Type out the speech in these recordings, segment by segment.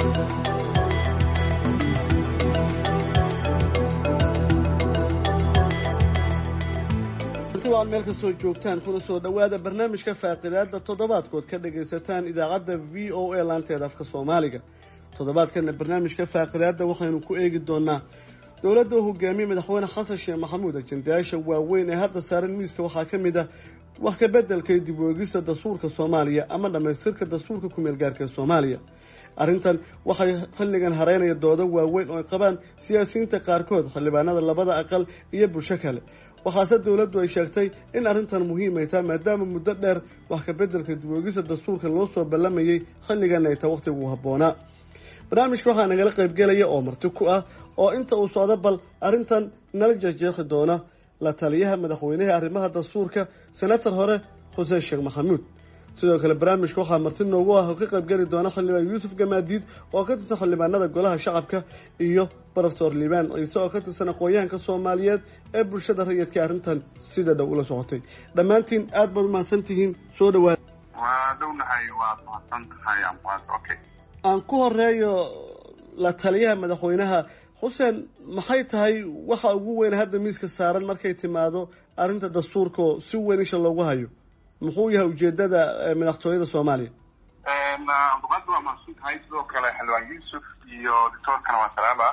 ad meel kastoo joogtaan kuna soo dhowaada barnaamijka faaqidaada toddobaadkood ka dhagaysataan idaacadda v o a laanteeda afka soomaaliga toddobaadkana barnaamijka faaqidaada waxaynu ku eegi doonaa dowladda uu hogaamiyey madaxweyne xasan sheekh maxamuud ajendayaasha waaweyn ee hadda saaran miiska waxaa ka mid ah wax ka beddelka iyo dib u-eegista dastuurka soomaaliya ama dhammaystirka dastuurka ku-meel gaarka ee soomaaliya arrintan waxay xilligan hareynaya doodo waaweyn oo ay qabaan siyaasiyiinta qaarkood xildhibaanada labada aqal iyo bulsho kale waxaase dowladdu ay sheegtay in arrintan muhiim ay tahay maadaama muddo dheer wax ka beddelka dib-u-eegista dastuurka loo soo ballamayay xilligan ay tahay wakhtigu habboonaa barnaamijka waxaa nagala qaybgelaya oo marti ku ah oo inta uu socdo bal arrintan nala jeexjeexi doona la taliyaha madaxweynaha arrimaha dastuurka senator hore xuseen sheekh maxamuud sidoo kale barnaamijka waxaa marti noogu ah oo ka qaybgeli doona xildhibaan yuusuf gamaadiid oo ka tirsan xildhibaanada golaha shacabka iyo broftor liibaan ciise oo ka tirsan aqoon-yahanka soomaaliyeed ee bulshada rayidka arrintan sida dhow ula socotay dhammaantiin aad baad umahadsan tihiin soo dhawaada waa dhownahay waad mahadsan tahay okay aan ku horeeyo la taliyaha madaxweynaha xuseen maxay tahay waxa ugu weyn hadda miiska saaran markay timaado arrinta dastuurka oo si weyn isha loogu hayo muxuu yahay ujeedada madaxtooyada soomaaliya abduqaadi waa mahadsan tahay sidoo kale xildhibaan yuusuf iyo doctoorkana waa salaama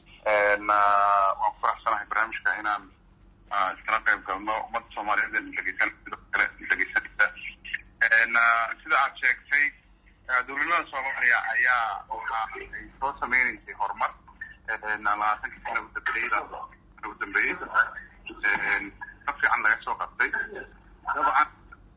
waan ku faraxsanahay barnaamijka inaan iskala qayb galno ummadda soomaaliyeed dhegeysan sidoo kale dhegeysanaysa sida aad sheegtay dowladnimada soomaaliya ayaa waxa ay soo sameynaysay horumar labaatankii sana udambeeyey ugu dambeeyey ka fiican laga soo qabtay dabcan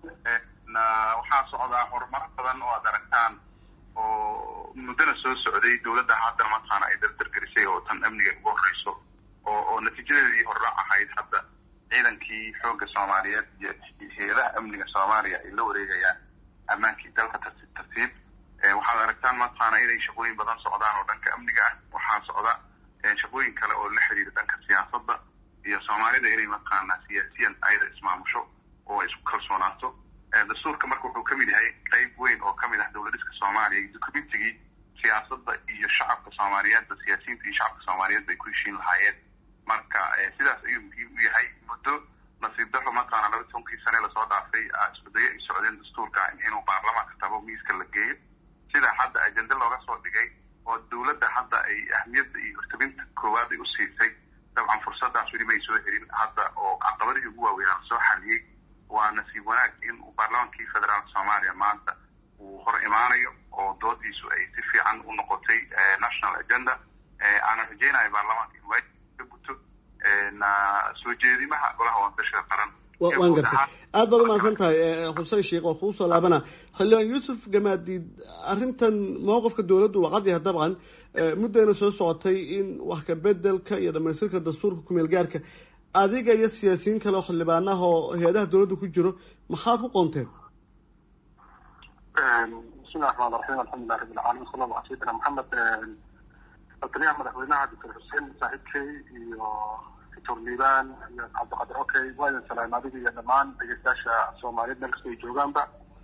waxaa socdaa horumaro badan oo aad aragtaan oo muddana soo socday dowladda haddana mataqaana ay dardargerisay oo tan amniga ugu horeyso oo oo natiijadeedii horra ahayd hadda ciidankii xoogga soomaaliyeed iyo hay-adaha amniga soomaaliya ay la wareegayaan ammaankii dalka tartiib tartiib waxaad aragtaan mataqaana inay shaqooyin badan socdaan oo dhanka amniga ah waxaa socda shaqooyin kale oo la xiriira dhanka siyaasadda iyo soomaalida inay mataqaana siyaasiyan ayada ismaamusho oo isku kalsoonaato dastuurka marka wuxuu kamid yahay qeyb weyn oo kamid ah dowladiska soomaaliya iyo documentigii siyaasadda iyo shacabka soomaaliyeedba siyaasiyiinta iyo shacabka soomaaliyeed bay ku heshiin lahaayeen marka sidaas ayuu muhiim u yahay muddo nasiib daro mataqaana laba tobankii sane lasoo dhaafay iskudayo ay socdeen dastuurka inuu baarlamaanka tabo miiska la geeyo sida hadda ajende looga soo dhigay oo dowladda hadda ay ahmiyadda iyo hortabinta koowaad ay u siisay dabcan fursadaas weli may soo helin hadda oo caqabadihii ugu waaweynaa lasoo xaliyey waa nasiib wanaag in uu baarlamaankii federaalka soomaaliya maanta uu hor imaanayo oo doodiisu ay si fiican u noqotay national agenda aanan rajeynayo baarlamaanka in waajib ka guto soo jeedimaha golaha waantashiga qaran waan gartay aad baad umahadsan tahay xuseen sheekh waa kuu soo laabana xildhibaan yuusuf gamaadiid arrintan mowqifka dowladdu waa cad yahay dabcan muddayna soo socotay in wax ka bedelka iyo dhamaystirka dastuurka kumeel gaarka adiga iyo siyaasiyiin kale oo xildhibaanaha oo hay-adaha dowladda ku jiro maxaad ku qoonteen bismillahi raxmaan raxiim alxamdulilah rabbi alcaalamiin sala allah ala sayidina maxamed lataliyaha madaxweynaha doctor xuseen saaxiibkey iyo doctor liibaan iyo cabdiqadir okay waa idin salaam adiga iyo dhammaan dhegeystayaasha soomaaliyeed meel kastoo ay joogaanba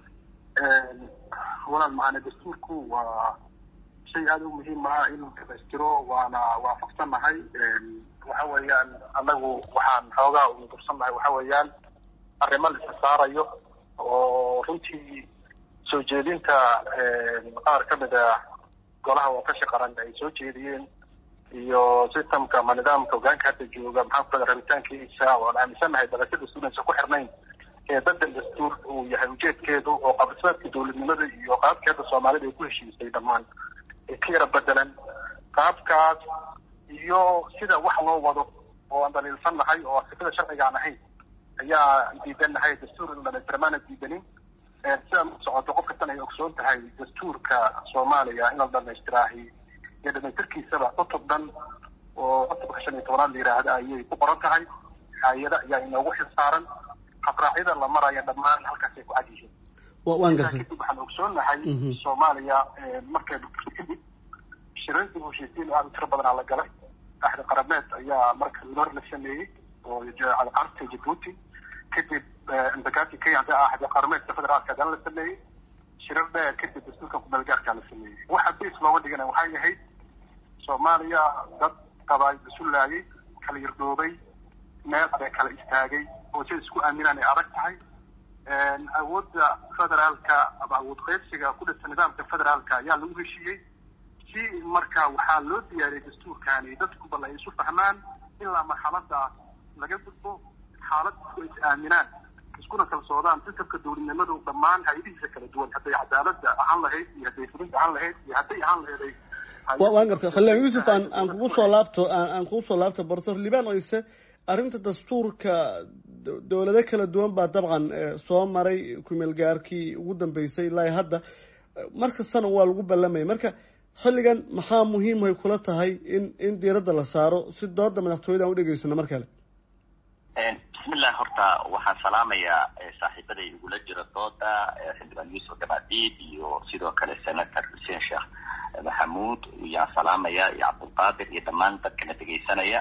walaal macaane dastuurku waa shay aada u muhiim ah in dhamaystiro waana waafaqsannahay waxa weeyaan anagu waxaan xoogaa unu dursannahay waxa weeyaan arrimo la isa saarayo oo runtii soo jeedinta qaar ka mid a golaha watashi qaran ay soo jeediyeen iyo systemka ama nidaamka hogaanka hadda jooga maxaan ku rabitaankiisa oo aan aaminsannahay dalashada dastuuraysa ku xirnayn ee bedel dastuur uu yahay ujeedkeedu oo qabdismaadka dowladnimada iyo qaabkeeda soomaalida ay ku heshiisay dhammaan ay ka yara bedelan qaabkaas iyo sida wax loo wado oo aan daliilsan nahay oo sifada sharciga aan ahayn ayaa diidan nahay dastuur in dhamaystirmaana diidanin sidaa ma socoto qof kastan ay ogsoon tahay dastuurka soomaaliya in la dhamaystiraahi iyo dhamaystirkiisaba cutub dhan oo cutubka shan iyo tobanaad la yidhaahda ayay ku qoran tahay hay-ada ayaa inoogu xilsaaran habraacyada la maraya dhammaan halkaasay ku cad yihiin waan gartay kadib waxaan ogsoonnahay soomaaliya markay kadib shirarkii heshiisiin aada u tiro badanaa la galay axdi qarameed ayaa marka lor la sameeyey oo carta jabuuti kadib imbagati kenya hadda axdi qarameedka federaalka haddana la sameeyey shirar dheer kadib dastuurka kumeelgaarkaa la sameeyey waxa bas looga dhigana waxay ahayd soomaaliya dad qabaay isu laayay kala yardhoobay meel aday kala istaagay oo si isku aaminaan ay adag tahay awoodda federaalka ama awood qaybsiga ku dhisa nidaamka federaalka ayaa lagu heshiiyey si marka waxaa loo diyaariyey dastuurkani dadku bal ay isu fahmaan ilaa marxaladaas laga gudbo xaalad isku is aaminaan iskuna kalsoodaan sistamka dowladnimadu dhammaan hay-adihiisa kala duwan hadday cadaaladda ahaan lahayd iyo hadday fulinta ahaan lahayd iyo hadday ahaan lahayd waan gartay khalilaan yuusuf aan aan kugu soo laabto aan kugu soo laabto professor liban oyse arrinta dastuurka dowlado kala duwan baa dabcan soo maray kumeel gaarkii ugu dambeysay ilaa hadda markastana waa lagu ballamaya marka xilligan maxaa muhiimhay kula tahay in in diiradda la saaro si dooda madaxtooyada aan u dhegeysano mar kale bismillah horta waxaan salaamayaa saaxiibaday igula jira dooda xildhibaan yuusuf gabadiid iyo sidoo kale senator xuseen sheekh maxamuud yaan salaamaya iyo cabdulqaadir iyo dhammaan dadkana dhegaysanaya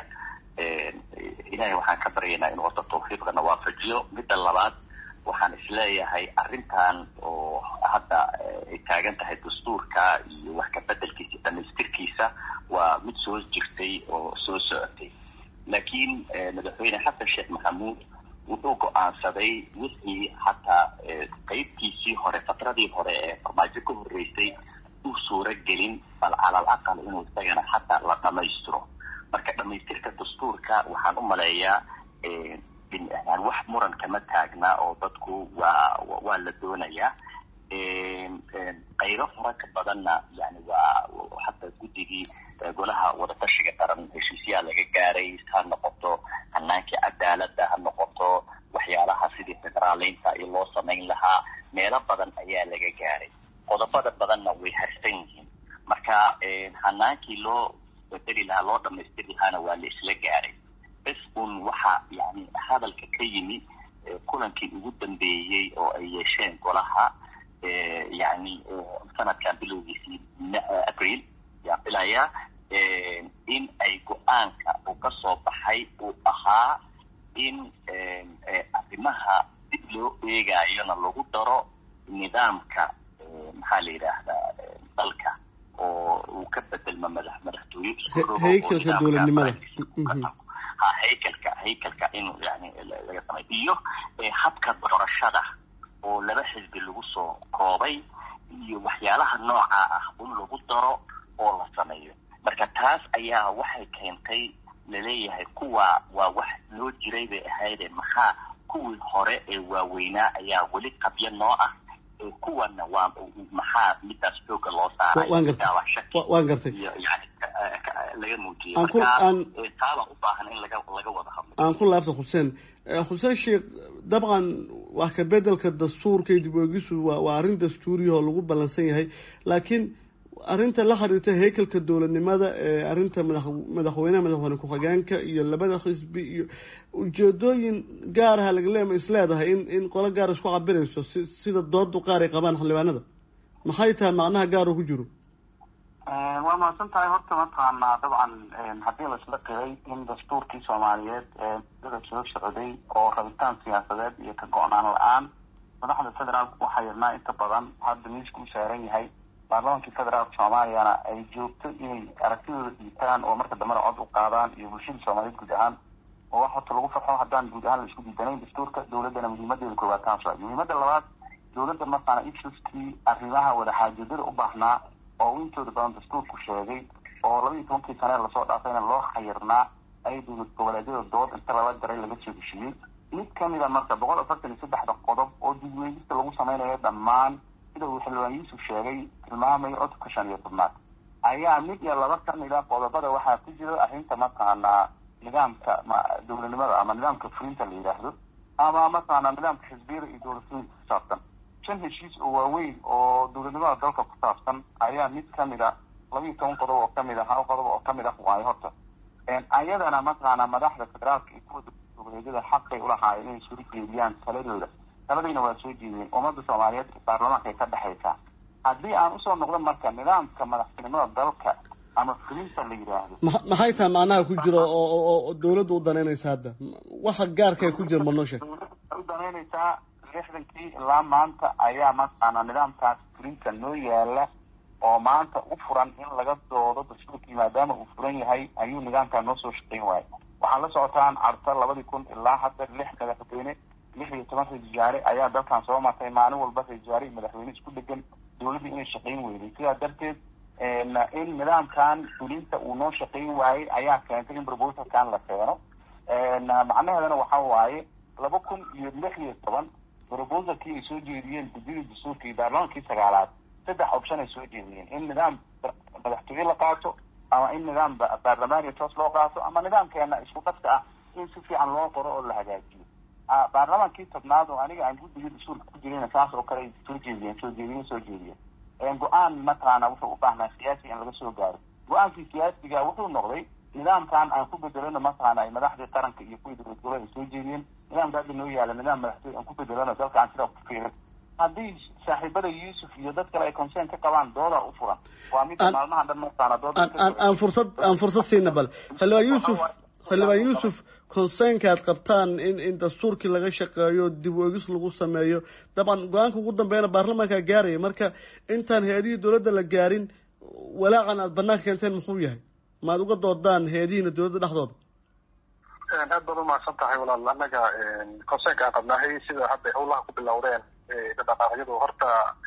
ilahay waxaan ka baryaynaa inuu horta tawfiiqdana waafajiyo midda labaad waxaan isleeyahay arrintan oo hadda ay taagan tahay dastuurka iyo wax kabedelkiisa dhamaystirkiisa waa mid soo jirtay oo soo socotay laakiin madaxweyne xasan sheekh maxamuud wuxuu go-aansaday wixii hataa qeybtiisii hore fatradii hore ee farmaajo ka horreysay uu suuro gelin bal calal aqal inuu isagana hataa la dhamaystiro marka dhamaystirka dastuurka waxaan u maleeyaa wax muran kama taagna oo dadku waa waa la doonayaa qaybo fara ka badanna yani waa hadda guddigii golaha wadatashiga qaran heshiisyaha laga gaaray ha noqoto hanaankii cadaalada ha noqoto waxyaalaha sidii federaaleynta iyo loo samayn lahaa meelo badan ayaa laga gaaray qodobada badanna way harsan yihiin marka hanaankii loo bedeli lahaa loo dhamaystiri lahaana waa la isla gaaray bes un waxa yani hadalka ka yimi kulankii ugu dambeeyey oo ay yeesheen golaha yani sanadkan bilowgiisii april yaan filayaa in ay go-aanka uu ka soo baxay uu ahaa in arrimaha dib loo eegayona lagu daro nidaamka maxaa la yidhaahdaa dalka oo uu ka bedelmo madax madaxtooye haykalka dowladnimada ha haykalka haykalka inuu yani laga samay iyo habka doorashada oo laba xisbi lagu soo koobay iyo waxyaalaha nooca ah in lagu daro oo la sameeyo marka taas ayaa waxay keentay laleeyahay kuwa waa wax loo jiray bay ahayde maxaa kuwii hore ee waaweynaa ayaa weli qabyo noo ah kuwana waa maxaa midaas xooga loo saaray waan gartay waan gartay iyo yani laga muujiyey aan ku marka aan taaba u baahan in laga laga wada hadlo aan ku laabta xuseen xuseen sheekh dabcan wax ka bedelka dastuurka iyo dib oogisu waa waa arrin dastuuriya oo lagu ballansan yahay laakiin arrinta la xiriirta haykalka dowladnimada ee arrinta madax madaxweynaha madaxweyne ku-xigeenka iyo labada xisbi iyo ujeedooyin gaaraha laga leema is leedahay in in qolo gaar isku cabirayso si sida doodu qaar ay qabaan xildhibaanada maxay tahay macnaha gaar oo ku jiro waa mahadsan tahay horta mataqaanaa dabcan haddii laisla qiray in dastuurkii soomaaliyeed ee dada soo socday oo rabitaan siyaasadeed iyo ka go-naan la-aan madaxda federaalka waxaa yirnaa inta badan hadda miiska u saaran yahay baarlamankii federaalka soomaaliyana ay joogto inay aragtidooda dhiibtaan oo marka dambena cod u qaadaan iyo bulshada soomaaliyeed guud ahaan oo wax horta lagu farxo haddaan guud ahaan la isku diidanayn dastuurka dowladdana muhiimadeeda koowaad taas waa muhiimada labaad dowladda markaana issuskii arrimaha wadaxaajoodada u baahnaa oo uu intooda badan dastuurku sheegay oo laba iyo tobankii sane lasoo dhaafayna loo xayirnaa ay dowlad goboleedyada dood inta lala daray laga soo heshiiyey mid kamid a marka boqol afartan iyo saddexda qodob oo dibweydista lagu sameynayo dhammaan sida uu xildhibaan yuusuf sheegay tilmaamayo codubka shan iyo tobnaad ayaa mid iyo laba kamid a qodobada waxaa ku jira arrinta mataqaanaa nidaamka dowladnimada ama nidaamka fulinta la yidhaahdo ama mataqaanaa nidaamka xisbiyada iyo dowladfulinta ku saabsan shan heshiis oo waaweyn oo dowladnimada dalka ku saabsan ayaa mid kamid a laba iyo toban qodob oo kamid a hal qodob oo kamid ah waayo horta ayadana mataqaanaa madaxda federaalka iyo kuwa goboleedyada xaqay ulahaayeen inay soo jeediyaan taladooda taladayna waa soo jeediyeen ummadda soomaaliyeed baarlamaanka ay ka dhexaysaa haddii aan usoo noqdo marka nidaamka madaxtinimada dalka ama fulinta la yidhaahdo ma- maxay tahay macnaha ku jiro oo oo oo dowladda u danaynaysa hadda waxa gaarka ay ku jira ma noo sheeg dowladda u danaynaysaa lixdankii ilaa maanta ayaa mataqaana nidaamkaas fulinta noo yaala oo maanta u furan in laga doodo dastuurkii maadaama uu furan yahay ayuu nidaamkaa noo soo shaqeyn waayay waxaan la socotaan carta labadii kun ilaa hadda lix madaxweyne lix iyo toban ra-isul wasaare ayaa dalkan soo martay maalin walba ra-isul wasaare iyo madaxweyne isku dhegan dowladda inay shaqeyn weyday sidaa darteed in nidaamkan fulinta uu noo shaqeyn waayey ayaa keentay in proposalkan la keeno macnaheedana waxa waaye laba kun iyo lix iyo toban proposalkii ay soo jeediyeen gudidii dastuurka iyo baarlamaankii sagaalaad saddex option ay soo jeediyeen in nidaam madaxtooye la qaato ama in nidaam baarlamaaniya toos loo qaato ama nidaamkeena isku dhafka ah in si fiican loo qoro oo la hagaajiyo baarlamaankii tobnaad oo aniga aan guddigii dastuurka ku jirayna saas oo kale ay soo jeediyeen soo jeediye soo jeediyeen go-aan mataqaana wuxuu u baahnaa siyaasi in laga soo gaaro go-aankii siyaasiga wuxuu noqday nidaamkan aan ku bedelano mataqaana ay madaxdii qaranka iyo kuwii dowlad goboleed ay soo jeediyeen nidaamka hadda noo yaala nidaam madaxtooye aan ku bedelano dalka aan sidaa ku fiirin haddii saaxiibada yuusuf iyo dad kale ay concern ka qabaan doodaa u furan waa midda maalmahan dhan mataqaana dooda aan fursad aan fursad siina bal xildhibaan yuusuf xildhibaan yuusuf concernka aad qabtaan in in dastuurkii laga shaqeeyo dib u egis lagu sameeyo dabcan go-aanka ugu dambeeyana baarlamaankaa gaaraya marka intaan hay-adihii dowladda la gaarin walaacan aad banaanka keenteen muxuu yahay maad uga doodaan hay-adihiina dowladda dhexdooda aad baad umahadsan tahay walaal annaga concernka aan qabnahay sida hadday hawlaha ku bilowdeen dhaqaaqyadu horta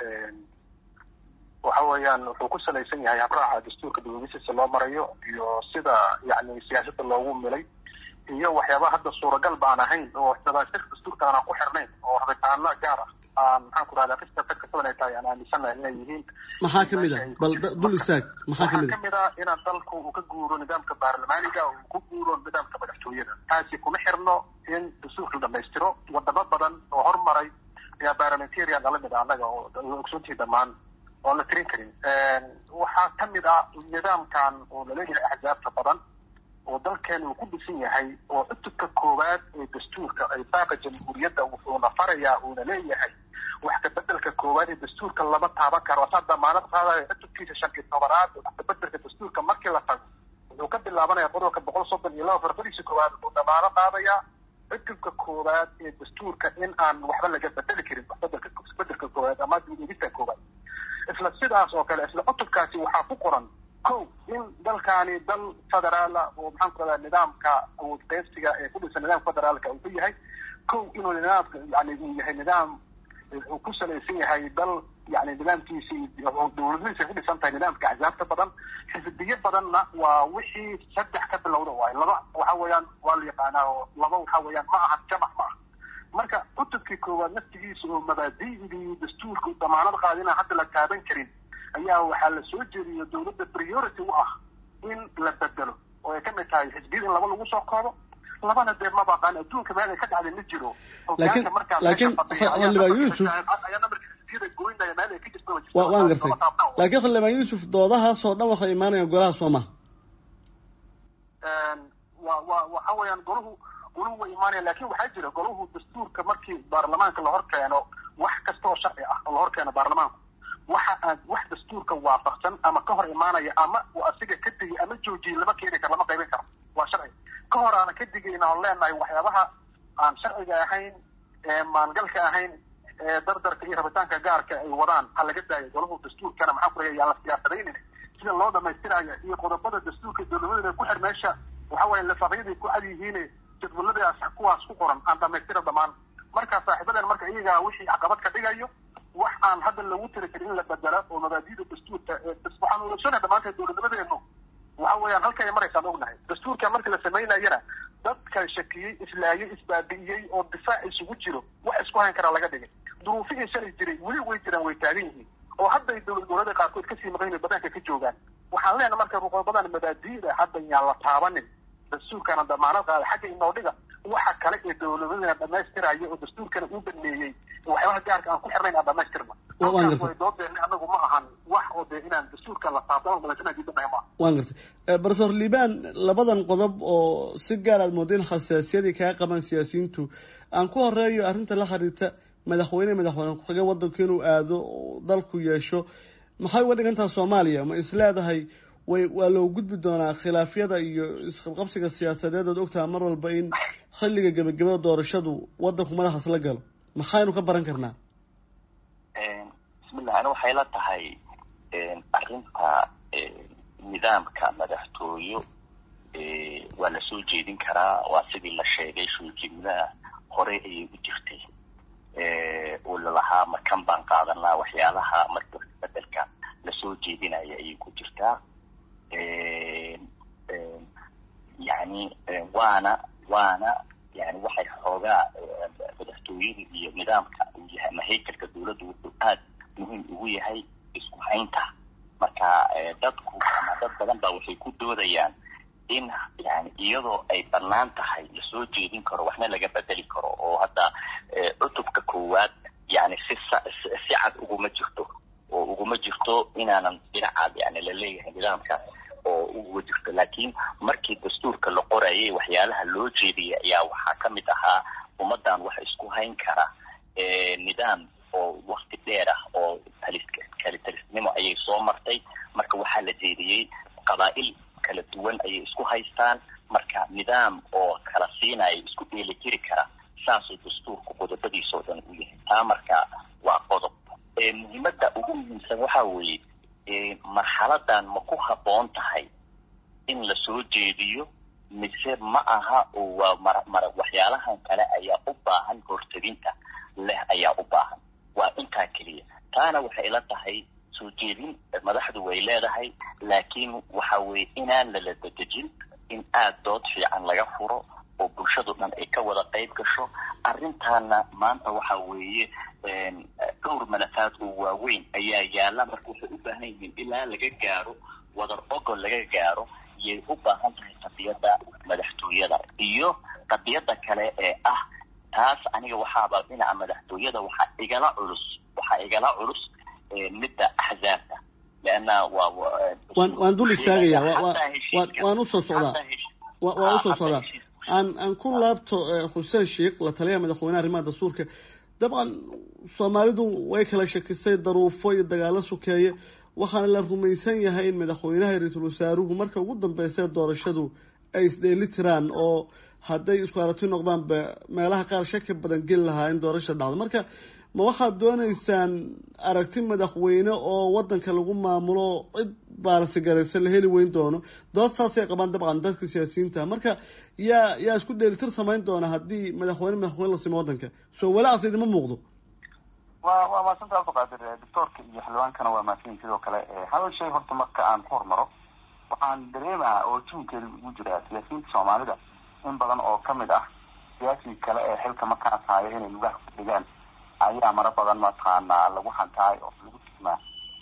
waxa weeyaan wuxuu ku salaysan yahay habraaca dastuurka dawladisiisa loo marayo iyo sida yani siyaasadda loogu milay iyo waxyaaba hadda suuragal baan ahayn oo dabaashirka dastuurka aanan ku xirnayn oo rabitaano gaar ah aan maxaan ku rahdaa qista dadka badan ay tahay aan aaminsanahay inay yihiin maxaa kamid ah bal dul istaag maxaa kamid waxaa kamid ah inaan dalku uu ka guuro nidaamka baarlamaaniga uu ku guuro nidaamka madaxtooyada taasi kuma xirno in dastuurka la dhamaystiro wadamo badan oo hormaray ayaa parliamentarian nala mid ah annaga oo ogsoontii dhammaan oan la tirin karin waxaa kamid ah nidaamkan oo laleeyahay axzaabta badan oo dalkeena uu ku dhisan yahay oo cutubka koowaad ee dastuurka ay baaqa jamhuuriyadda wuxuuna farayaa uuna leeyahay wax kabedelka koowaad ee dastuurka lama taaban karo saa damaanad qaadayo cutubkiisa shan iyo tobanaad wax kabedelka dastuurka markii la tago wuxuu ka bilaabanaya qodobka boqol soddon iyo laba farfadiisa koowaad wuxuu damaano qaadayaa cutubka koowaad ee dastuurka in aan waxba laga bedeli karin waxbedelka bedelka koowaad ama dibegista koowaad isla sidaas oo kale isla cutubkaasi waxaa ku qoran ko in dalkaani dal federaala oo maxaan ku rahdaa nidaamka awood qaybsiga ee ku dhisan nidaamka federaalka uu ka yahay ko inuu nidaamka yani uu yahay nidaam uu ku salaysan yahay dal yani nidaamkiisi dowladadiisa ku dhisan tahay nidaamka axzaabta badan xisbiyo badanna waa wixii saddex ka bilowda waay laba waxa weeyaan waa la yaqaanaa oo laba waxa weeyaan ma aha jamac ma aha marka cutubkii koowaad naftigiisa oo mabaadi'dii dastuurka damaanad qaadina hadda la taaban karin ayaa waxaa la soo jeediyo dowladda priority u ah in la bedelo oo ay kamid tahay xisbiyada in laba lagu soo koobo labana dee mabaqaan adduunka meel ay ka dhacday ma jiro laakiin laakiin xildhibaan yuusuf wa waan gartay laakiin xildhibaan yuusuf doodahaas oo dhan waxay imaanayaan golaha soomaa wa wa waxa weeyaan golahu golahu way imaanayaan lakin waxaa jira golahu dastuurka markii baarlamaanka la hor keeno wax kasta oo sharci ah oo la hor keeno baarlamaanku waxa aan wax dastuurka waafaqsan ama ka hor imaanaya ama uu asiga ka digay ama joojiyay lama keeni karo lama qaybin karo waa sharci ka hor aanan ka digayna on leenahay waxyaabaha aan sharciga ahayn ee maangalka ahayn ee dardarka iyo rabitaanka gaarka ay wadaan ha laga daayo golahu dastuurkana maxaa ku raya yaan la siyaasadaynin sida loo dhamaystiraayo iyo qodobada dastuurka dowladada ku xir meesha waxa weya lafaqyaday ku cad yihiin jadwaladaas kuwaas ku qoran aan dhamaystira dhamaan marka saaxiibadan marka iyagaa wixii caqabad ka dhigayo wax aan hadda lagu tiri karin in la bedelo oo mabaadida dastuurka waxaan ulegsanahay dhammaanteed dowladnimadeenu waxa weeyaan halka ay maraysaan ognahay dastuurka markii la samaynayana dadka shakiyey islaayay isbaabi'iyey oo difaac isugu jiro wax isku hayn karaa laga dhigay duruufihii shalay jiray weli way jiraan way taagan yihiin oo hadday dowlad goboleeda qaarkood kasii maqan yihin banaanka ka joogaan waxaan leenahay marka ruqobadan mabaadi'da hadda yaan la taabanin dastuurkana damaanad qaada xagga inoo dhiga waxa kale ee dowladadana dhamaystiraya oo dastuurkana uu baneeyey waxyaabaha gaarka aan ku xirnayn aan dhamaystirna way doodeena anagu ma ahan wax oo dee inaan dastuurka la taabtamo madaxweynaha diidanahay maaha waan gartay professor liban labadan qodob oo si gaar aad moodo in xasaasiyadii kaga qaban siyaasiyiintu aan ku horeeyo arrinta la xiriirta madaxweyne madaxweyne ku-xigeen waddanku inuu aado dalku yeesho maxay uga dhigantaha soomaaliya ma is leedahay way waa loo gudbi doonaa khilaafyada iyo isqabqabsiga siyaasadeed ood ogtaha mar walba in xilliga gebagabada doorashadu waddanku madaxaas la galo maxaynu ka baran karnaa bismillah ani waxay la tahay arrinta nidaamka madaxtooyo waa la soo jeedin karaa waa sidii la sheegay soo jeedinaha hore ayay u jirtay oo lalahaa makan baan qaadanaa waxyaalaha marka bedelka lasoo jeedinaya ayay ku jirtaa yani waana waana yani waxay xoogaa madaxtooyada iyo nidaamka uu yahay ama haykalka dawladda wuxuu aad muhiim ugu yahay isku haynta marka dadku ama dad badan baa waxay ku doodayaan in yani iyadoo ay banaan tahay lasoo jeedin karo waxna laga bedeli karo oo hadda cutubka koowaad yani si si cad uguma jirto oo uguma jirto inaanan dhinacaad yani laleeyahay nidaamka oo uga jirto laakiin markii dastuurka la qorayay waxyaalaha loo jeediyay ayaa waxaa kamid ahaa ummadan wax isku hayn kara nidaam oo wakti dheer ah oo talis kali talisnimo ayay soo martay marka waxaa la jeediyey qabaa-il kala duwan ayay isku haystaan marka nidaam oo kala siinaya isku dheelitiri kara saasuu dastuurku qodobadiisa oo dhan u yahay taa marka waa qodob muhiimada ugu muhiimsan waxa weeye marxaladan ma ku habboon tahay in lasoo jeediyo mise ma aha oo waa mar mar waxyaalahan kale ayaa u baahan hortadinta leh ayaa u baahan waa intaa keliya taana waxay ila tahay soo jeedin madaxdu way leedahay laakiin waxa weeye inaan lala dedejin in aada dood fiican laga furo oo bulshadu dhan ay ka wada qayb gasho arrintaana maanta waxa weeye dhowr malafaad oo waaweyn ayaa yaalla marka waxay u baahan yihiin ilaa laga gaaro wadar ogol laga gaaro yay u baahan tahay qadiyadda madaxtooyada iyo qadiyadda kale ee ah taas aniga waxaaba dhinaca madaxtooyada waxaa igala culus waxaa igala culus midda axzaabta leanna waa waan waan dul istaagaya waan waan usoo socdaa waan usoo socdaa aan aan ku laabto xuseen sheikh la taliyaha madaxweyneha arrimaha dastuurka dabcan soomaalidu way kala shakisay daruufo iyo dagaalo sukeeye waxaana la rumaysan yahay in madaxweynaha iyo ra-iisul wasaaruhu marka ugu dambeysay doorashadu ay isdheeli tiraan oo hadday isku aragti noqdaanba meelaha qaar shaki badan geli lahaa in doorasha dhacdo marka ma waxaad dooneysaan aragti madaxweyne oo wadanka lagu maamulo cid baarsigaraysan la heli weyn doono dood saasay qabaan dabcan dadka siyaasiyiinta marka yaa yaa isku dheelitir samayn doona haddii madaxweyne madaxweyne la simo wadanka soo walaacaas idima muuqdo wa waa maasanta abduqaadir doctoorka iyo xildhibaankana waa maadsanyin sidoo kale hal shay horta marka aan ku hormaro waxaan dareemaha oo juunkeeda ugu jira siyaasiyiinta soomaalida in badan oo kamid ah siyaasiga kale ee xilka markaas haayo inay lugaha ku dhigaan ayaa mara badan mataqaanaa lagu hantaay oo lagu timaa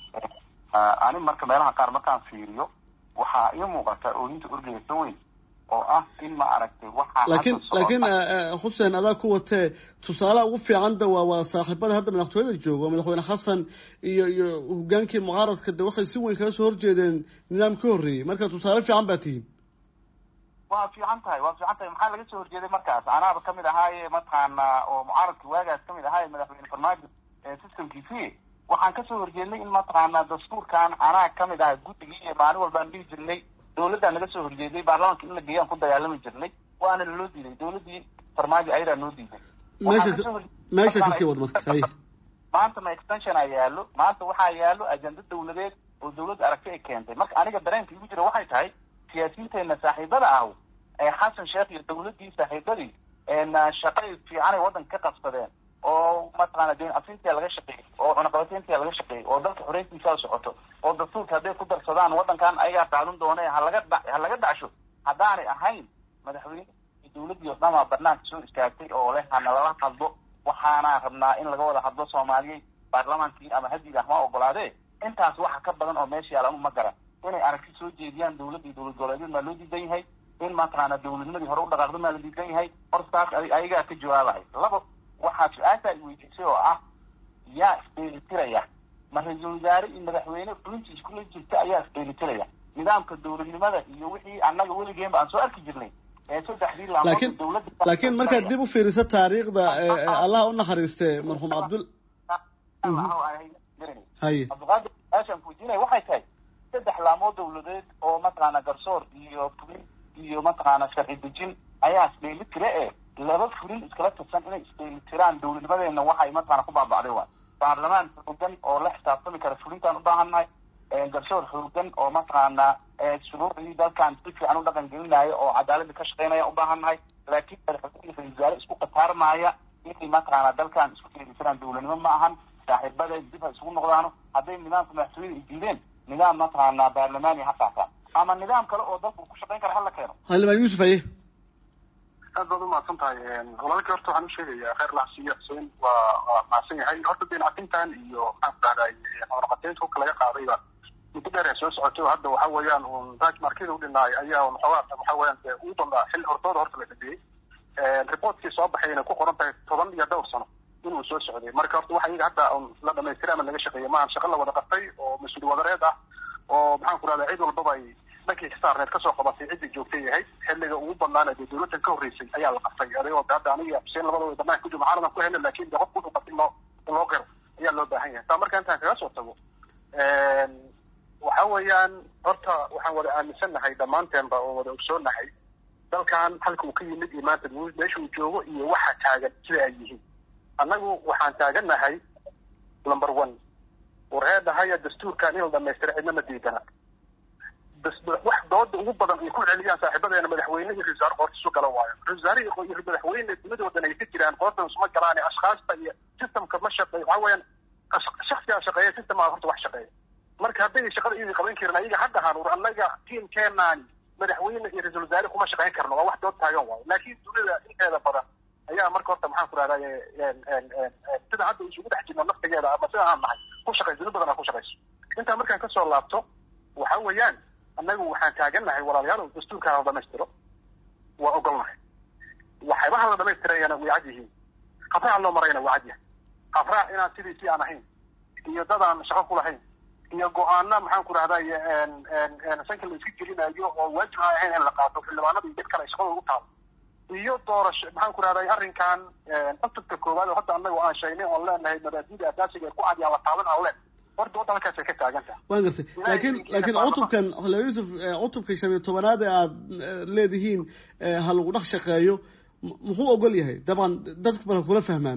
ani marka meelaha qaar markaan fiiriyo waxaa ii muuqata ooyinta orgeysa weyn oo ah in ma aragtay waxaa laakiin laakiin xuseen adaa ku watee tusaalaha ugu fiicanda waa waa saaxiibada hadda madaxtooyada jooga madaxweyne xasan iyo iyo hogaankii mucaaradka de waxay si weyn kaga soo horjeedeen nidaam ka horreeyey marka tusaale fiican baa tihiin waa fiican tahay waa fiican tahay maxaa laga soo horjeeday markaas anaaba kamid ahaaye mataqaana oo mucaaradka waagaas kamid ahaaye madaxweyne farmaajo systemkiisii waxaan kasoo horjeednay in mataqaana dastuurkan anaa kamid aha guddigii iyo maalin walbaan dhihi jirnay dawladdaa naga soo horjeeday baarlamaanka in la geeyaan ku dagaalami jirnay waana naloo diiday dawladdii farmaajo ayadaa noo diiday meesha meesha kasii wad marka hay maanta ma extension a yaalo maanta waxaa yaalo ajenda dawladeed oo dawladda aragti ay keentay marka aniga dareenka igu jira waxay tahay siyaasiyiinteena saaxiibada ah ee xasan sheekh iyo dawladdii saaxiibadii shaqay fiicanay waddanka ka qabsadeen oo mataqaana deen afintia laga shaqeeyey oo cunaqabateyntia laga shaqeeyey oo dalka xoreyntiisaa socoto oo dastuurka hadday ku darsadaan waddankan ayagaa qaadan doone halaga dha ha laga dhacsho haddaanay ahayn madaxweyne dawladdii oo dhamaa banaanka soo istaagtay oo leh hana lala hadlo waxaana rabnaa in laga wada hadlo soomaaliyey baarlamaankii ama hadiga ah ma ogolaadee intaas waxa ka badan oo meesha yaal anu ma garan inay aragti soo jeediyaan dawladda iyo dowlad goboleedyad maa loo diidan yahay in mataqaana dawladnimadii hore u dhaqaaqda maa la diidan yahay horta taas ayagaa ka jawaabaya laba waxaa su-aasha ay weydiisay oo ah yaa isdheelitiraya ma ra-iisul wasaare iyo madaxweyne fulintiis kula jirta ayaa isdheelitiraya nidaamka dawladnimada iyo wixii annaga weligeenba aan soo arki jirnay ee saddexdii laakiin laakiin markaad dib u fiiriso taariikhda allah u naxariiste marxuum cabdul haye cabdiqaadir aashaan kuweydiinaya waxay tahay saddex laamood dawladeed oo mataqaana garsoor iyo fulin iyo mataqaana sharci dejin ayaa isdheeli tire e laba fulin iskala tirsan inay isdheelitiraan dowladnimadeena waxay mataqaana ku baaba'day waay baarlamaan xoogan oo la xisaabtami kara fulintaan ubaahannahay garsoor xoogan oo mataqaana shuruucdii dalkan si fiican u dhaqan gelinaya oo cadaalada ka shaqeynaya ubaahannahay laakiin madaxweyne ra-isul wasaare isku qataarmaaya inay mataqaana dalkan isku dheelitiraan dowladnimo ma ahan saaxiibada dib ha isugu noqdaano hadday nidaamka madaxtooyada ay diideen nidaam mataqaana baarlamaani ha qaataan ama nidaam kale oo dalku ku shaqeyn kara hala keeno xildhibaan yuusuf aye aad baad umahadsan tahay walaalkii horta waxaan usheegayaa kheyr laxsiiyo xuseen waa waa mahadsan yahay horta deencafintan iyo maxaan ku dhahday xoolaqateynta hubka laga qaadayba muddo dheer ay soo socotay oo hadda waxa weeyaan un raaj markida udhinaay ayaa un xoogaa waxa weeyaan dee ugu danbaa xil hortooda horta la dhabeeyey reportkii soo baxay inay ku qoran tahay toban iyo dhowr sano inuu soo socday marka horta waxa iyaga hadda un la dhamaystiray ama laga shaqeeyay maahan shaqo la wada qabtay oo mas-uul wadareed ah oo maxaan ku dhahdaa cid walbaba ay dhankii xisaarneed kasoo qabatay ciddii joogtay yahay xilliga ugu badnaana dee dowladdan ka horreysay ayaa la qabtay adigoo hadda aniga xuseen labadooda banaanka ku jiro maxaaladan ku helna laakin de qofku wuxuu qabtay loo loo qiro ayaa loo baahan yahay taa marka intaan kaga soo tago waxa weeyaan horta waxaan wada aaminsannahay dhammaanteenba oo wada ogsoonahay dalkan halka uu ka yimid iyo maanta meesha uu joogo iyo waxa taagan sida ay yihiin annagu waxaan taagannahay number one warheedahaya dastuurkan in la dhamaystira cidna ma diidana wax dooda ugu badan ay ku celiyaan saaxiibadeena madaxweyne iyo ra-isul wasaare qoorta isu gala waayo ra-isul wasaare iyo madaxweyne dunidoodan ay ka jiraan qoortan isuma galaan ashkaasta iyo systemka ma shaqeeyo waxa weeyaan shaksigaa shaqeeya systemaa horta wax shaqeeya marka hadday shaqada iyadii qaban karin ayaga ha dhahaan war annaga tiimkeenaani madaxweyne iyo ra-isul wasaare kuma shaqeyn karno waa wax dood taagan waayo laakiin dunida inteeda badan ayaa marka horta maxaan ku rahdaa sida hadda isugu dhex jirno naftigeeda ama sida aan nahay ku shaqayso duni badan aa ku shaqayso intaa markaan kasoo laabto waxa weeyaan annagu waxaan taagannahay walaalayaal dastuurkaan la dhamaystiro waa ogolnahay waxyaabaha la dhamaystirayana way cad yihiin habraac loo marayna waa cad yahay habraac inaan sidiisii aan ahayn iyo dadaan shaqo ku lahayn iyo go-aana maxaan ku rahday sanka la iska gelinayo oo waajib aan ahayn in la qaato xildhibaanada iyo dad kale shaqada ugu taalo iyo doorasho maxaan ku rahday arrinkan cutubka koowaad oo hadda annaga aan sheegnay oon leenahay mabaadida asaasiga ee ku cad yaa la taaban aan leen horta wadda halkaasay ka taagan tahay waan gartay laakiin laakiin cutubkan xildhibaan yuusuf cutubka shan iyo tobanaad ee aad leedihiin ha lagu dhex shaqeeyo muxuu ogol yahay dabcan dadku bal kula fahmaan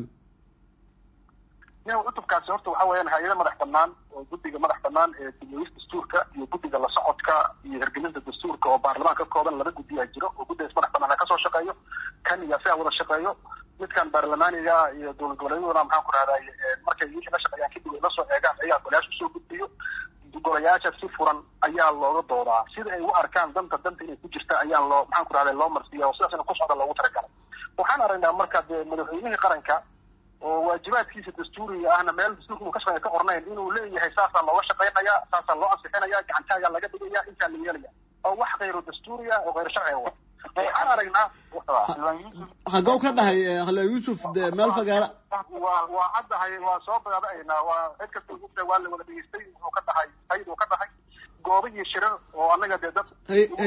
ya cutubkaasi horta waxa weeyaan hay-ada madax banaan oo guddiga madax banaan ee dibiyis dastuurka iyo guddiga la socodka iyo hirgelinta dastuurka oo baarlamaan ka kooban laba guddiyaa jiro oo guddigaas madax banaan ha kasoo shaqeeyo kan iyo asigaa wada shaqeeyo midkan baarlamaaniga iyo dowlad goboleedyaduna maxaan ku rahday markay wixii la shaqeeyaan kadib ay la soo eegaan ayaa golayaasha usoo gudbiyo golayaasha si furan ayaa looga doodaa sida ay u arkaan danta danta inay ku jirta ayaa loo maxaan ku rahday loo marsiiya oo sidaas ina ku socda loogu talagalay waxaan aragnaa marka dee madaxweynihii qaranka oo waajibaadkiisa dastuuriga ahna meel dastuurka uu ka shaqeeya ka qornayn inuu leeyahay saasaa looga shaqeynaya saasaa loo ansixinaya gacantaagaa laga dhigaya intaa la yeelaya oo wax khayro dastuuriya oo khayro sharciga wa waxaan aragnaa hagow ka dhahay xildhibaan yuusuf de meel fagaara waa waa caddahay waa soo badaadaynaa waa cid kasta ugta waa la wada dhegeystay wuxuu ka dhahay hayd uu ka dhahay goobo iyo shirar oo annaga dee dad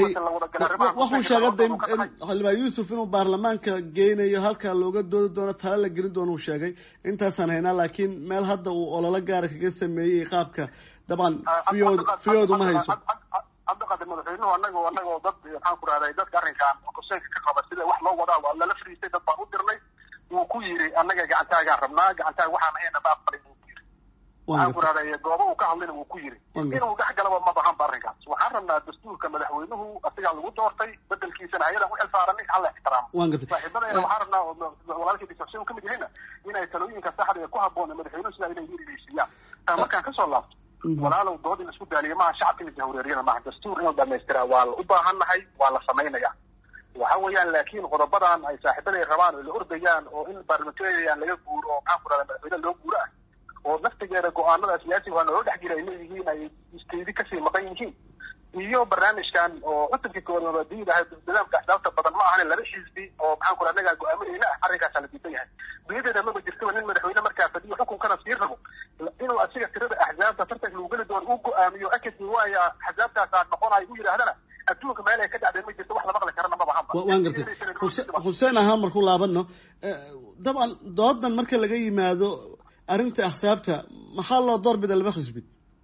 wuxuu sheegay de xildhibaan yuusuf inuu baarlamaanka geynayo halkaa looga doodi doono tala la gelin doono uu sheegay intaasaan haynaa laakiin meel hadda uu ololo gaara kaga sameeyey qaabka dabcan fiyood fiyood uma hayso cabdiqaadir madaxweynuhu anago anagoo dad maxaan ku rahday dadka arrinkan konseenka ka qaba sida wax loo wadaa waa lala fariistay dad baan u dirnay wuu ku yiri annaga gacantaagaan rabnaa gacantaaga waxaan ahayna ma aqbalin wuu ku yiri waxaan ku rahday goobo uu ka hadlayna wuu ku yiri inuu dhex galaba ma bahan ba arrinkaas waxaan rabnaa dastuurka madaxweynuhu asigaa lagu doortay bedelkiisana ayadan u xilsaaranay hala ixtiraamo saaxiibadayna waxaan rabnaa walaalkii dr xuseen ka mid yahayna inay talooyinka saxda ee ku habboon madaxweynuhu sidaa inay yirigeysiyaan taa markaan kasoo laabto walaalow dood in la isku daaliyo maaha shacabka in la jahwareeriyana maaha dastuur in la dhamaystiraa waa la u baahannahay waa la samaynaya waxa weeyaan laakiin qodobadan ay saaxiibaday rabaan oo la ordayaan oo in parliamentarian laga guuro oo maxaan ku rahda madaxweyne loo guuro ah oo naftigeeda go-aanada siyaasiga waa naloo dhex jira ay leeyihiin ay isteydi kasii maqan yihiin iyo barnaamijkan oo cutubkii koowaad mabaadiida ahay nidaamka axsaabta badan ma ahan laba xisbi oo maxaan ku raha annagaa go-aaminayna ah arrinkaasaa la diidan yahay dunyadeeda maba jirtaba nin madaxweyne markaa fadiyo xukunkana sii rabo inuu asiga tirada axsaabta tartanka lagu geli doono uu go-aamiyo akadmi waaya axsaabtaasaa noqonayo u yidhaahdana adduunka meel ay ka dhacday ma jirto wax la maqli karana maba hanba waan gartay xuseen ahaan markuu laabano dabcan doodan marka laga yimaado arrinta axsaabta maxaa loo doorbida laba xisbi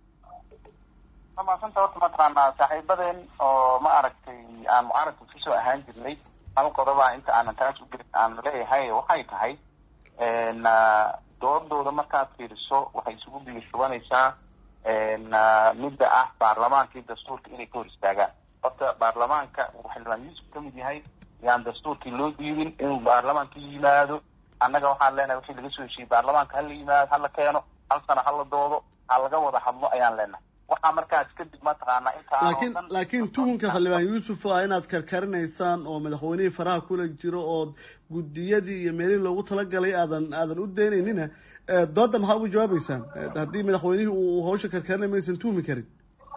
maasanta horta mataqaanaa saaxiibadeen oo ma aragtay aan mucaaradka kusoo ahaan jirnay hal qodoba inta aanan taas u gelin aan leeyahay waxay tahay doodooda markaad fiiriso waxay isugu bigishubanaysaa midda ah baarlamaankii dastuurka inay ka hor istaagaan horta baarlamaanka uu xildhibaan yuusuf ka mid yahay yaan dastuurkii loo diidin inuu baarlamaanka yimaado annaga waxaan leenahay wixii laga soo heshiiyey baarlamaanka hala yimaado hala keeno hal sana hala doodo ha laga wada hadlo ayaan leenahay waxaa markaas kadib mataqaanaa intaa laakiin laakiin tuhunka xildhibaan yuusuf waa inaad karkarinaysaan oo madaxweynihii faraha kula jiro ood guddiyadii iyo meelihii loogu talagalay aadan aadan u daynaynina dooda maxaa ugu jawaabeysaan haddii madaxweynihii uu hawsha karkarinay maysan tuhmi karin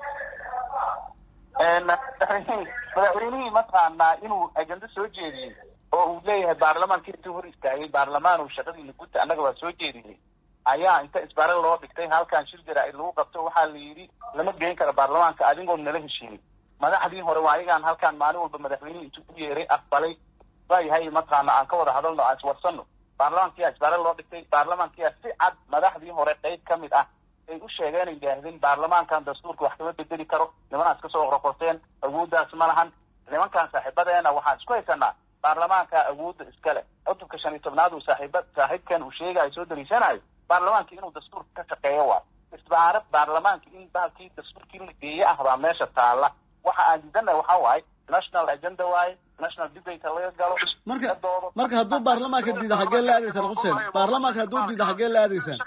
madaxweynihii mataqaanaa inuu ajendo soo jeediyey oo uu leeyahay baarlamaanka intuu hor istaagay baarlamaan uu shaqadiina guta annaga waa soo jeedinay ayaa inta isbaare loo dhigtay halkan shir jaraa-id lagu qabto waxaa la yidhi lama geyn karo baarlamaanka adigoon nala heshiinin madaxdii hore waa ayagaan halkaan maalin walba madaxweynihii intuu u yeeray aqbalay waayahay mataqaana aan ka wada hadalno aan iswarsano baarlamaankiyaa isbaare loo dhigtay baarlamaankiyaa si cad madaxdii hore qeyb ka mid ah ay u sheegeen ay yidhaahdeen baarlamaankan dastuurka wax kama bedeli karo nimanaas kasoo qorqorteen awooddaas ma lahan nimankan saaxiibadeena waxaan isku haysanaa baarlamaanka awoodda iskale cutubka shan iyo tobnaad uu saaxiiba saaxiibkan uu sheegayo soo daliishanayo baarlamaanka inuu dastuurka ka shaqeeyo waa isbaarad baarlamaanka in baalkii dastuurkii la geeye ah baa meesha taala waxa aan diidanahay waxaa waaye national agenda waaye national debate laga galo marka marka hadduu baarlamaanka diida xaggee la aadaysaan xuseen baarlamaanka hadduu diida xaggee la aadaysaan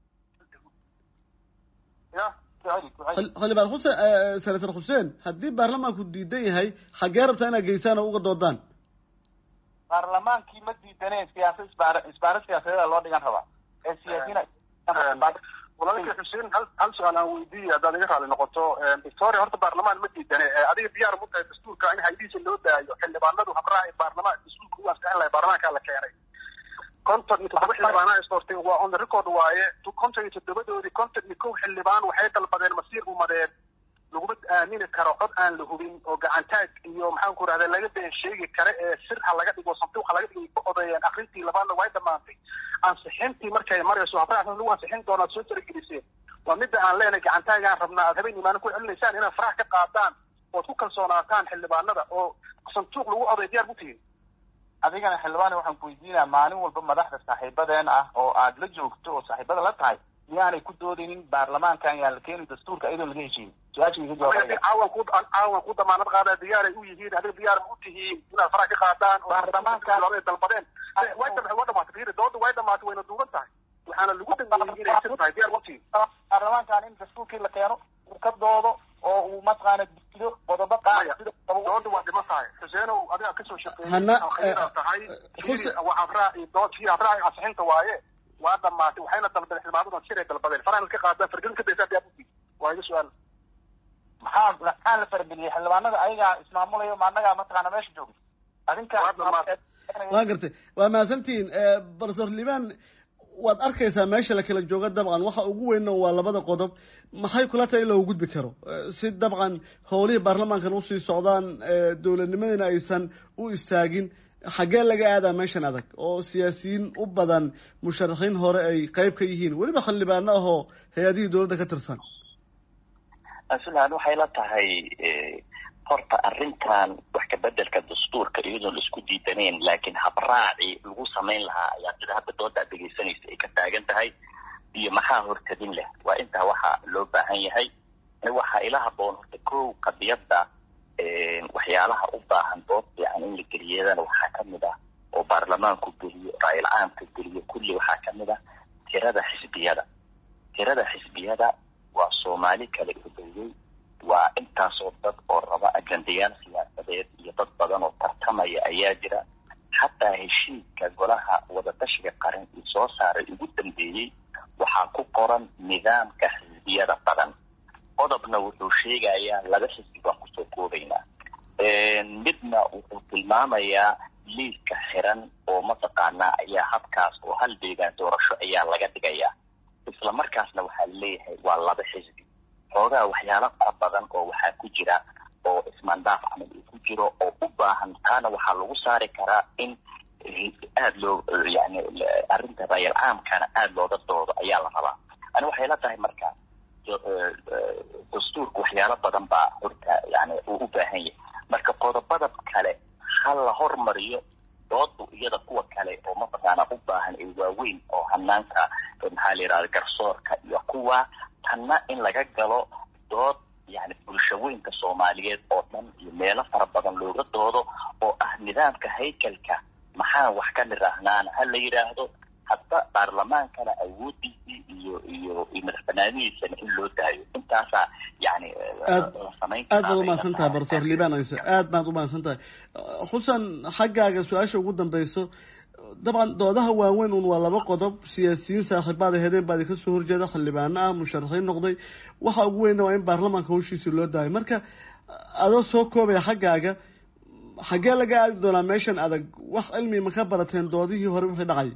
xildhibaan xuseen senator xuseen haddii baarlamaanku diidan yahay xaggee rabtaa inaad geysaan oo uga doodaan baarlamaankii ma diidaneen siyaasad isbaar isbaaro siyaasadeeda loo dhigan rabaa ee siyaasiyiin walaalkii xuseen hal hal su-aal aan weydiiye haddaad iga raali noqoto victoria horta baarlamaan ma diidane adiga diyaar mu tahay dastuurka in haydiisa loo daayo xildhibaanadu habraaci baarlamaan dastuurka u ansixin lahay baarlamaankaa la keenay konton iyo toddoba xildhibaanaa isdoortay waa on the record waaye konton iyo toddobadoodii konton iyo kow xildhibaan waxay dalbadeen masiir umadeed laguma aamini karo cod aan la hubin oo gacantaag iyo maxaan ku rahda laga been sheegi kare ee sir ha laga dhigo sanduuq ha laga dhigo ka odeeyeen akrintii labaadna way dhamaantay ansixintii markay marayso habraac lagu ansixin doonaad soo talageliseen waa midda aan leenahay gacantaagaan rabnaa aad habeen imaano ku celinaysaan inaad faraha ka qaadaan ood ku kalsoonaataan xildhibaanada oo sanduuq lagu oday diyaar ku tihin adigana xildhibaan waxaan ku weydiinaa maalin walba madaxda saaxiibadeen ah oo aad la joogto oo saaxiibada la tahay miyaanay ku doodaynin baarlamaankan yaan la keeni dastuurka iyadoo laga heshiin su-aasha iga jawaab caawan ku caawan ku damaanad qaadaa diyaaray u yihiin adiga diyaar ma u tihiin inaad faraha ka qaadaan baarlamaankan dalbadeen way waa dhamaatay fiiri dooda way dhamaatay wayna duuban tahay waxaana lagu dambeeyey inay sir tahay diyaar ma u tihiin baarlamaankan in dastuurkii la keeno uu ka doodo oo uu mataqaana diido qodobo qaar dooda waa dhiman tahay xuseenow adiga kasoo shaqeeyay Hana, tahay Xuse- waa habraaci dood fii habraaci ansixinta waaye waa dhamaatay waxayna dalbadeen xildhibaanadan siray dalbadeen farahan ka qaadaan fargelin ka daysaa diyaar u tihiin waa iga su-aal maxaa maxaa la farageliyey xildhibaanada ayagaa ismaamulayo ma annagaa mataqaana meesha joogay adinka waa gartay waa mahadsantihiin barser liban waad arkaysaa meesha la kala jooga dabcan waxa ugu weynna waa labada qodob maxay kula tahay in loogu gudbi karo si dabcan howlihii baarlamaankan usii socdaan dowladnimadina aysan u istaagin xaggee laga aadaa meeshan adag oo siyaasiyiin u badan musharaxiin hore ay qayb ka yihiin weliba xildhibaano ahoo hay-adihii dowladda ka tirsan aslan waxay la tahay horta arrintan wax kabedelka dastuurka iyadoon la isku diidanayn laakiin habraaci lagu samayn lahaa ayaa sida hadda dooda ad dhegaysanaysa ay ka taagan tahay iyo maxaa hortadin leh waa intaa waxa loo baahan yahay waxaa ila haboon horta kow qadiyadda waxyaalaha u baahan dood fiican in la geliyadana waxaa kamid ah oo baarlamaanku geliyo ra-il caamka geliyo kulli waxaa kamid ah tirada xisbiyada tirada xisbiyada waa soomaali kala udowday waa intaasoo dad oo raba ajendayaal siyaasadeed iyo dad badan oo tartamaya ayaa jira xataa heshiiska golaha wadatashiga qaran ii soo saaray ugu dambeeyey waxaa ku qoran nidaamka xisbiyada badan qodobna wuxuu sheegayaa laba xisbi baan kusoo koobaynaa midna wuxuu tilmaamayaa liiska xiran oo mataqaanaa ayaa habkaas oo hal deegaan doorasho ayaa laga dhigayaa isla markaasna waxaa laleeyahay waa laba xisbi xoogaa waxyaalo fara badan oo waxaa ku jira oo ismaandaaf camal uu ku jiro oo u baahan taana waxaa lagu saari karaa in aada loo yani arrinta rayal caamkana aada looga doodo ayaa la rabaa ani waxay la tahay marka dastuurka waxyaalo badan baa horta yani uu u baahan yahay marka qodobada kale ha la hormariyo doodu iyada kuwa rabaa tanna in laga galo dood yani bulshaweynka soomaaliyeed oo dhan iyo meelo fara badan looga doodo oo ah nidaamka haykalka maxaan wax ka niraahnaan ha la yidhaahdo hadda baarlamaankana awoodiisii iyo iyo iyo madax banaanidiisana in loo daayo intaasaa yani aad aad baad umahadsan tahay profesor liban ayse aad baad umahadsan tahay xusan xaggaaga su-aasha ugu dambeyso dabcan doodaha waaweyn un waa laba qodob siyaasiyiin saaxiibaad ahedeen baa idinka soo horjeeda xildhibaano ah musharaxiin noqday waxa ugu weynna waa in baarlamaanka hawshiisi loo daayo marka adoo soo koobaya xaggaaga xaggee laga aadi doonaa meeshan adag wax cilmi ma ka barateen doodihii hore wixii dhacay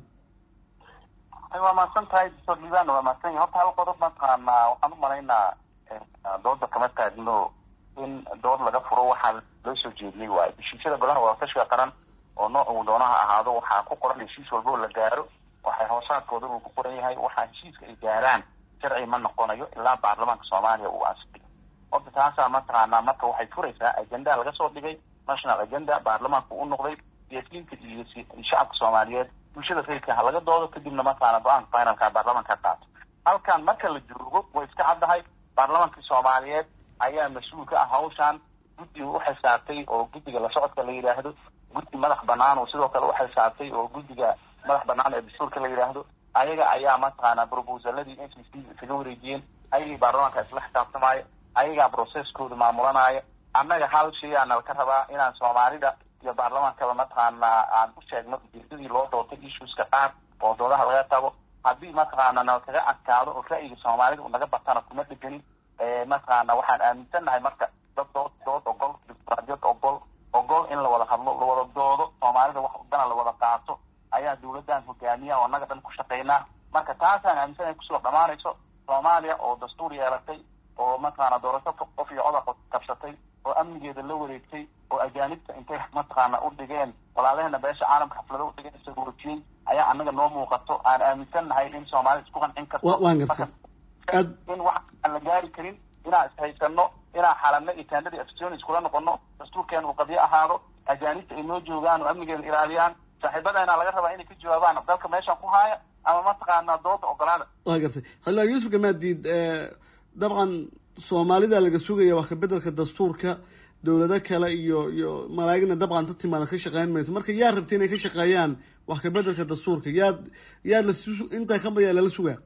waa mahadsan tahay doctor liban waa mahadsan yahay horta hal qodob mataqaanaa waxaan u malaynaa dooda kama taagno in dood laga furo waxaa loo soo jeediyey waayo heshiisyada golaha wadatashiga qaran oo nooc uu doonaha ahaado waxaa ku qoran heshiis walba oo la gaaro waxay hoosaadkooda uu ku qoran yahay waxaa heshiiska ay gaaraan sharci ma noqonayo ilaa baarlamaanka soomaaliya uu ansixiyo horta taasaa mataqaanaa marka waxay furaysaa agenda laga soo dhigay national agenda baarlamaanka u noqday siyaasiyiinta iyo shacabka soomaaliyeed bulshada rayidka ha laga doodo kadibna mataqaana go-aanka finalka baarlamaanka ka qaato halkan marka la joogo way iska caddahay baarlamaankii soomaaliyeed ayaa mas-uul ka ah hawshan guddiga u xisaabtay oo guddiga la socodka la yidhaahdo guddi madax banaan oo sidoo kale u xisaabtay oo guddiga madax banaan ee dastuurka la yidhaahdo ayaga ayaa mataqaana proposaladii n c c isaga wareejiyeen ayagii baarlamaanka isla xisaabtamaayo ayagaa processkooda maamulanaayo annaga hal shay aa nalka rabaa inaan soomaalida iyo baarlamaankaba mataqaana aan u sheegno ujeedadii loo doortay issueska qaar oo doodaha laga tago haddii mataqaana nalkaga adkaado oo ra'yiga soomaalida u naga batana kuma dheganin mataqaana waxaan aaminsannahay marka dad dood dood ogol dimuqraadiyad ogol ogol in la wada hadlo la wada doodo soomaalida wax dana la wada qaato ayaa dawladdan hogaamiya oo annaga dhan ku shaqaynaa marka taasaan aaminsannahay kusoo dhamaanayso soomaaliya oo dastuur yeelatay oo mataqaana doorasho qof iyo coda kabsatay oo amnigeeda la wareegtay oo ajaanibta intay mataqaana u dhigeen walaalahena beesha caalamka xaflado u dhigeen isagoorjiyey ayaa annaga noo muuqato aan aaminsannahay in soomaalida isku qancin karto waan gartay in wax aan la gaari karin inaan ishaysano inaan xalano iyo tendadii afsionis kula noqono dastuurkeena uu qadiyo ahaado ajaanibta ay noo joogaan oo amnigeeda ilaaliyaan saaxiibadeena laga rabaa inay ka jawaabaan dalka meeshan ku haaya ama mataqaana dooda ogolaada waa gartay xildhibaan yuusuf gamaadiid dabcan soomaalida laga sugaya wax kabedelka dastuurka dawlado kale iyo iyo malaa'igna dabcan ta timaada ka shaqeyn mayso marka yaa rabta inay ka shaqeeyaan wax kabedelka dastuurka yaad yaad la intaa ka bayaa lala sugaa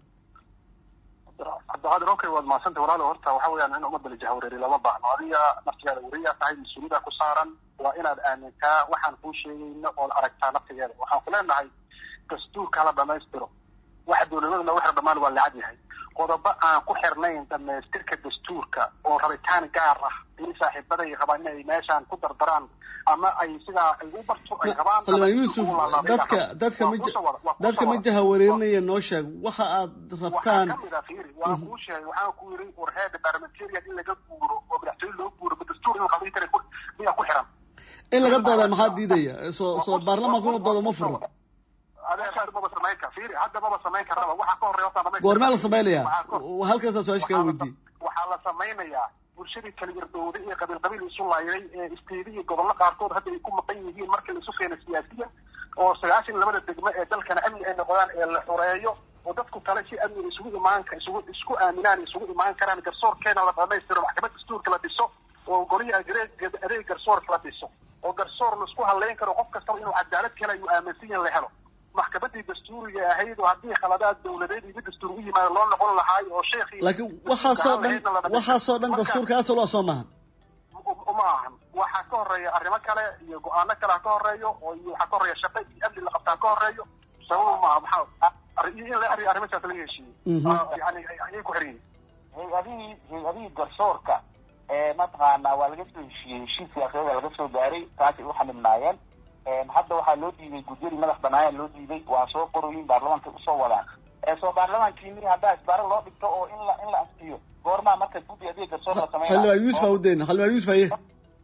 cabdiqaadir okay waad mahadsanta walaalo horta waxa weeyaan in ummadda la jahwareeri lama baahno adiga naftigaada weriyaa tahay mas-uuliyada ku saaran waa inaad aamintaa waxaan kuu sheegayno ood aragtaa naftigeeda waxaan ku leenahay dastuurka hala dhamaystiro waxa dawladaduna waxa dhamaan waa lacag yahay qodobo aan ku xirnayn dhamaystirka dastuurka oo rabitaan gaar ah in saaxiibaday rabaan inay meeshaan ku dardaraan ama ay sidaa ay u barto ay rabaan xildhibaan yuusuf dadka dadka ma dadka ma jahawareerinaya noo sheeg waxa aad rabtaan kamid a fiiri waan kuu sheegay waxaan ku yiri warheeda parliamentarian in laga guuro oo madaxtooye loo guuro ma dastuur in qadin kara miyaa ku xiran in laga dooda maxaa diidaya soo soo baarlamaanku inuu doodo ma furo maba samayn kar fiiri hadda maba samayn karaba waxaa ka horreya horta goormaa la samaynayaa halkaasaa su-aasha kaa weydiiyey waxaa la samaynayaa bulshadii kala irdowday ee qabiil qabiil isu laayday ee isteedi iyo gobollo qaarkood hadda ay ku maqan yihiin marka la isu keena siyaasiyan oo sagaashan labada degmo ee dalkana amni ay noqdaan ee la xoreeyo oo dadku kale si amni isugu imaan isugu isku aaminaan isugu imaan karaan garsoorkeena la dhamaystiro maxkamad dastuurka la dhiso oo goliya adeeg adeeg garsoorka la dhiso oo garsoor la isku hadlayn karo qof kastaba inuu cadaalad kale ayuu aaminsan yahin la helo maxkamadii dastuuriga ahayd oo haddii khaladaad dawladeed iyo mid dastuur u yimaado loo noqon lahaay oo sheekhi laakiin waxaasoo dhan waxaasoo dhan dastuurka asal waa soo maahan uma ahan waxaa ka horeeya arrimo kale iyo go-aano kale ha ka horeeyo oo iyo waxaa ka horeeya shaqo iyo amni la qabtaa ka horeeyo sababa maaha maxaa in la ariyo arrimasaas laga heshiiyey yani ayay ku xiran yihin hay-adihii hay-adihii garsoorka ee mataqaana waa laga soo heshiiyey heshiis siyaasadeeda laga soo gaaray taasay u xamilnaayeen hadda waxaa loo diiday gudyadii madax banaaya loo diiday waa soo qoroyin baarlamaanka usoo wadaan soo baarlamaankiini haddaa isbaaro loo dhigto oo in la in la ansiyo goormaa marka guddi adiga garsoor la sameynaa xildhibaan yuusuf aa udayna xildhibaan yuusuf aye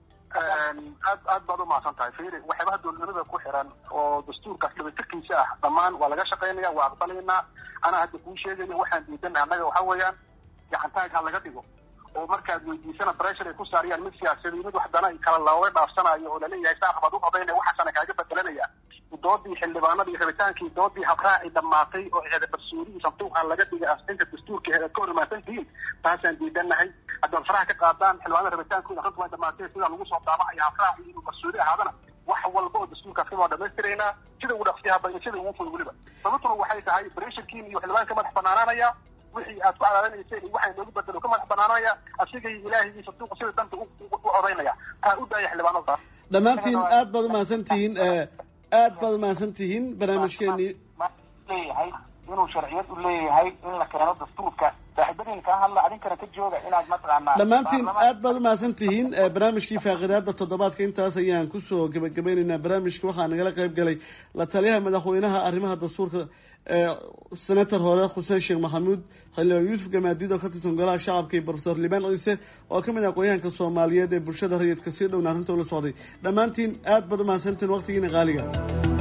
aad aad baad umahadsan tahay fiiri waxyaabaha dowladnimada ku xiran oo dastuurkaas dhamaytirkiisa ah dhammaan waa laga shaqaynaya waa aqbalaynaa anaa hadda kuu sheegaya waxaan diidana annaga waxa weeyaan gacantaag ha laga dhigo oo markaad weydiisana pressure ay ku saariyaan mid siyaasadi mid waxdana kala looga dhaafsanayo oo laleeyahay saa qabaad u qabayna waxaasana kaaga bedelanaya doodii xildhibaanadii rabitaankii doodii habraaci dhammaatay oo eeda barsuurihii sanduuq aan laga dhigay asxinta dastuurka eeda ka hor imaansantihiin taasaan diidanahay haddaad faraha ka qaadaan xildhibaanada rabitaankooda runta waa dhamaatay sidaa lagu soo daabacaya habraaci inuu barsuuri ahaadana wax walba oo dastuurkaasi waa dhamaystiraynaa sida ugu dhaqsiyaha badan sida ugu fud weliba sababtuna waxay tahay bresharkiin iyo xildhibaanka madax banaanaanaya wixii aad ku cadaadanayseen iyo waxay noogu bedelo ka madax banaanaya asigay ilaahay iyo sanduuqa sida danta u codaynaya taa u daaya xildhibaanada dhammaantiin aad baad umahadsan tihiin aad baad umahadsan tihiin barnaamijkeenii leeyahay inuu sharciyad u leeyahay in la keeno dastuurka saaxiibadiin kaa hadla adinkana ka jooga inaad mataqaanaa dhammaantiin aad baad umahadsan tihiin barnaamijkii faaqidaada toddobaadka intaas ayaan kusoo gebagabeynaynaa barnaamijka waxaa nagala qayb galay la taliyaha madaxweynaha arrimaha dastuurka senator hore xuseen sheekh maxamuud xildhibaan yuusuf gamaadiid oo ka tirsan golaha shacabka iyo profesor liban ciise oo ka mid ah aqoonyahanka soomaaliyeed ee bulshada rayidka sii dhowna arrinta ula socday dhammaantiin aad baad umahadsantihiin waqtigiina qaaliga